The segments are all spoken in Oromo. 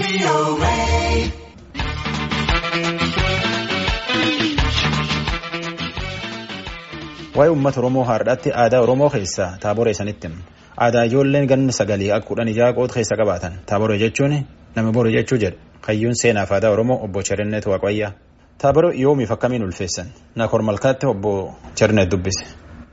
Waa'ee uummata Oromoo har'aatti aadaa Oromoo keessaa taaboree sanitti himu. Aadaa ijoolleen ganna sagalii akka kudhan ijaa qoota keessa qabaatan. Taaboree jechuun nama boru jechuu jedha. Hayyuun seenaaf aadaa Oromoo obbo Cherinnet Waaqayyaa. Taaboree yoomiif akkamiin ulfeessan? Naakor Malkaatti obbo Cherinnet dubbise.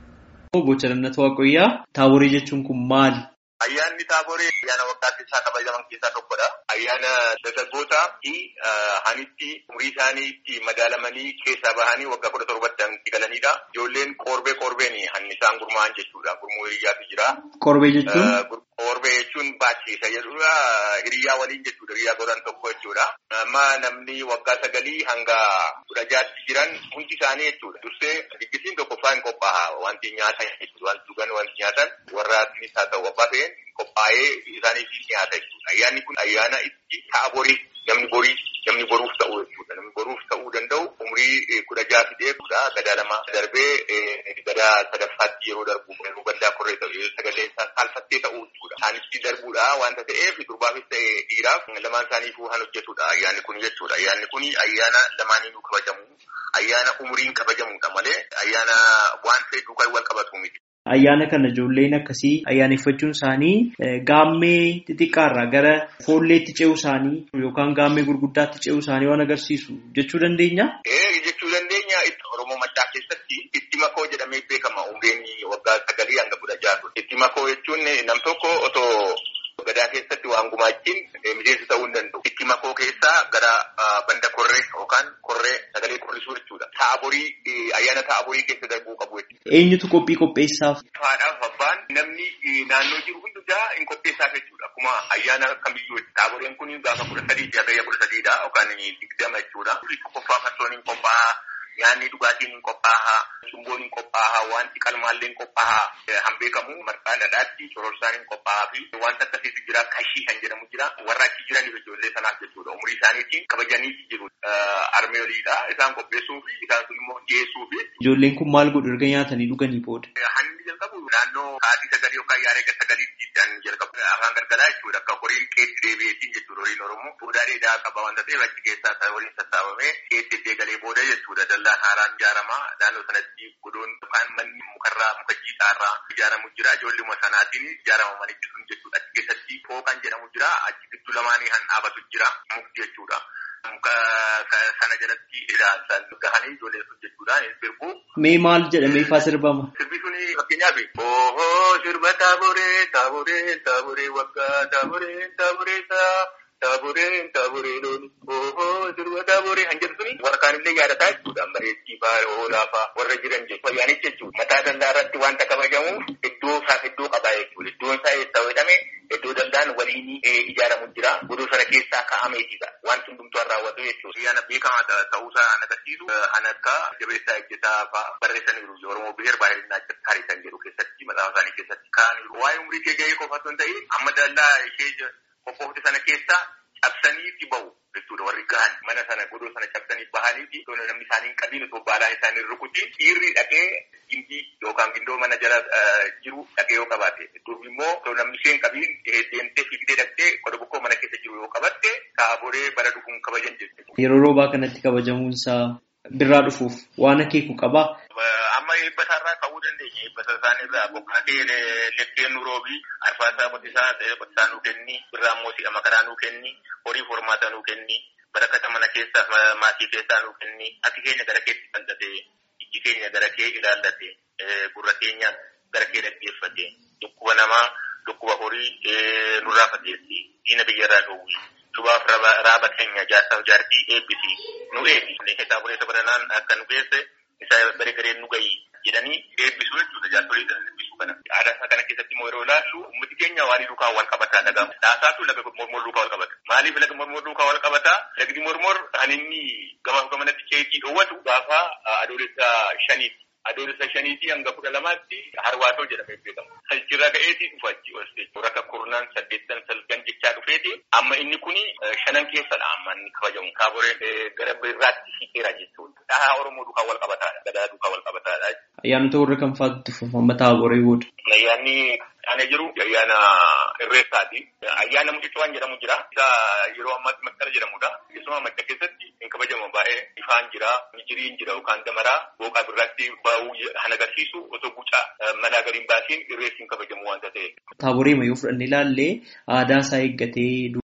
Obbo Cherinnet Waaqayyaa taaboree jechuun kun maali? Ayyaanni taaboree ayyaana waggaa keessaa kabajaman keessaa tokkodha. Ayyaana dargaggootaa fi hanitti umurii isaanii itti madaalamanii keessaa bahanii waggaa kudha torbatti itti galanidha. Ijoolleen qorbee qorbeen hanni isaan gurmaa'an jechuudha. Gurmuu hiriyaatu jira. Qorbee jechuun? Qorbee jechuun baachiisa jechuudha. Hiriyaa waliin jechuudha. Hiriyaa godhan tokko jechuudha. Amma namni waggaa sagalii hanga kudha jaatti jiran hundi isaanii jechuudha. Dursee diggisiin tokkoffaa hin qophaa'a. Wanti nyaatan jechuudha. Wanti dhugan wanti nyaatan warra asinis haa ta'u abbaa ta'een qophaa'ee isaaniif nyaata jechuudha. Ayyaanni kun ayyaana itti ta'a borii namni borii namni boruuf ta'u jechuudha. Namni boruuf ta'uu danda'u umurii kudha jaha fidee gadaa lama darbee gadaa sadaffaatti yeroo darbu yeroo gaddaa korree ta'u sagalee isaa saalfattee ta'uu jechuudha. Isaanitti darbuudha wanta ta'eef durbaafis ta'e dhiiraaf lamaan isaaniifuu kan hojjetudha ayyaanni kun jechuudha. Ayyaanni kun ayyaana lamaaniinuu kabajamu ayyaana umuriin kabajamudha malee ayyaana waan ta'e duukaa wal qabatu miti. Ayyaana kana ijoolleen akkasii ayyaaneffachuun isaanii gaammee xixiqqaarraa gara foolleetti ce'uu isaanii yookaan gaammee gurguddaatti ce'uu isaanii waan agarsiisu jechuu dandeenya? Ee jechuu dandeenya Oromoo Maccaa keessatti itti makoo jedhamee beekama umriin waggaa sagalii hanga kudha jaatu. Itti makoo jechuun nam tokko otoo gadaa keessatti waan gumaachiin miseensa ta'uu hin danda'u. Itti makoo keessaa gara banda korree yookaan korree sagalee qorrisuu jechuudha. Ta'a borii ayyaana ta'a borii keessa darbuu qabu jechuudha. Eenyutu qophii qopheessaaf? Haadhaaf abbaan namni naannoo jiru hundumaa hin qopheessaaf jechuudha. Akkuma ayyaana kamiyyuu ta'a boriin kun gaafa kudha sadii hagayya kudha sadiidha yookaan digdama jechuudha. Qophaa'a farsoon hin qophaa'a. Nyaanni dhugaatiin hin qophaa'a. Shumboon hin qophaa'a. Wanti qalmaallee hin qophaa'a. Hanbeekamu marqaa dhadhaatti cororsaan hin qophaa'a fi wanta akkasiitu jira kashii kan jedhamu jira. Warra achi jiraniif ijoollee sanaaf jechuudha. Umurii isaaniitiin kabajanii jiru. Armeeliidha. Isaan qopheessuu fi isaan sun immoo dhiyeessuu fi. Ijoolleen kun maal godhu erga nyaatanii dhuganii booda? Hanni jalqabu naannoo sa'aatii sagalii yookaan yaada sagaliitti kan jalqabu. Afaan gargaraa jechuudha. Akka horiin qeetti deebi'eetiin jechuudha horiin Oromoo. Fuudhaa dheedaa qaba wanta ta'eef achi keessaa waliin sassaabamee qeetti galee booda jechuudha. Dallaan haaraan ijaarama. Naannoo sanatti goddoon yookaan manni mukarraa muka jiidhaarraa ijaaramu jira. Ijoolluma sanaatiin ijaarama manichi sun jechuudha. Achi keessatti fooqan jedhamu jira. Achi gidduu lamaanii kan dhaabatu jira. Mukti jechuudha. Muka sana jalatti ilaalchaan gahanii ijoollee sun jechuudha. Sirbu. Mee maal jedhamee ifaa sirbama? Sirbi suni fakkeenyaaf ooo sirba taaboree taaboree taaboree waggaa taaboree taaboree taa. Taaboreen taaboree looni ooo sirba taaboree kan jedhu suni warra kaanillee yaadataa jechuudha. Bareeddii faa oolaa faa warra jiran jechuudha. Ayyaanicha jechuudha. Mataa dallaa irratti wanta kabajamuuf iddoo isaaf iddoo qabaa jechuudha. Iddoon isaa eessa jedhame iddoo dallaan waliin ijaaramu jira. Godoo sana keessaa kaa'ameetidha. Wanti hundumtuu raawwatu jechuudha. Ayyaana beekamaa ta'uusaa kan agarsiisu kan akka jabeessaa ejjetaa fa'aa barreessaniiru. Oromoo biheer baay'inaa tarii kan jedhu keessatti maxaafa isaanii keessatti kaa'aniiru. Waa'ee umurii kee gahee qofa osoo hin ta'in amma dallaa ishee qophoofte sana keessa cabsanii itti bahu jechuudha warri gahan mana sana godoo sana cabsanii bahanii fi namni isaanii hin qabiin otoo baalaan isaanii rukutiin dhiirri dhaqee gindii yookaan gindoo mana jala jiru dhaqee yoo qabaate durbi immoo otoo namni isheen qabiin deemtee fiigdee dhaqxee qoda bokkoo mana keessa jiru yoo qabatte taaboree bara dhufuun kabajan jechuudha. Yeroo roobaa kanatti kabajamuunsaa birraa dhufuuf waan akeeku qabaa. Amma eebbasaarraa ka'uu dandeenya. Eebbasa isaaniirraa boqqolloo lekkeen nu roobii arfaasaa qotisaa qotisaa nuu kenni birraa immoo si'a makaraa nuu kenni horii hormaata nuu kenni barakata mana keessaa maatii keessaa nuu kenni ati keenya gara keetti bal'ate ijji keenya gara kee ilaallate gurra keenya gara kee dhaggeeffate dhukkuba namaa dhukkuba horii nurraa fageessi diina biyyarraa dhowwi lubaaf raaba keenya jaarsaaf jaartii eebbisi nu eebbi taaboree sabaranaan akka nu geesse isa bare gareen nu gayi jedhanii eebbisuu jechuudha jaarsolii eebbisuu kana. Aadaa kana keessatti immoo yeroo ilaallu uummati keenya waan duukaa wal qabataa dhagaama. Dhaasaatu laga mormor duukaa wal qabata. Maaliif laga mormor duukaa wal qabataa? Lagdi mormor kan inni gamaaf gamanatti ceetii dhoowwatu gaafa adoolessa shaniiti. Adoolessa shaniitii hanga kudha lamaatti harwaatoo jedhamee beekama. Salchirra ka'eetii dhufa achi ol rakka kurnaan saddeettan salgan jechaa dhufeeti. Amma inni kuni shanan keessadha amma inni kabajamu. Taaboreen gara birraatti hiikeera jechuudha. Dhahaa Oromoo duukaa wal qabataadha. Gadaa duukaa wal qabataadha. Ayyaanota warra kam fa'aatu tuffatama taaboree booda? Ayyaanni Aanee jiru ayyaana irreessaati. Ayyaana mucucuwaan jedhamu jira. Isa yeroo ammaatti masqala jedhamudha. Keessumaa madda keessatti hin kabajamu baay'ee ifaan jira, mijiriin jira yookaan damaraa booqaa birraatti ba'uu kan agarsiisu osoo gucaa mana gadi hin baasiin irreessi hin kabajamu waanta ta'eef. Taaboree yoo fudhannee ilaalle aadaa isaa eeggatee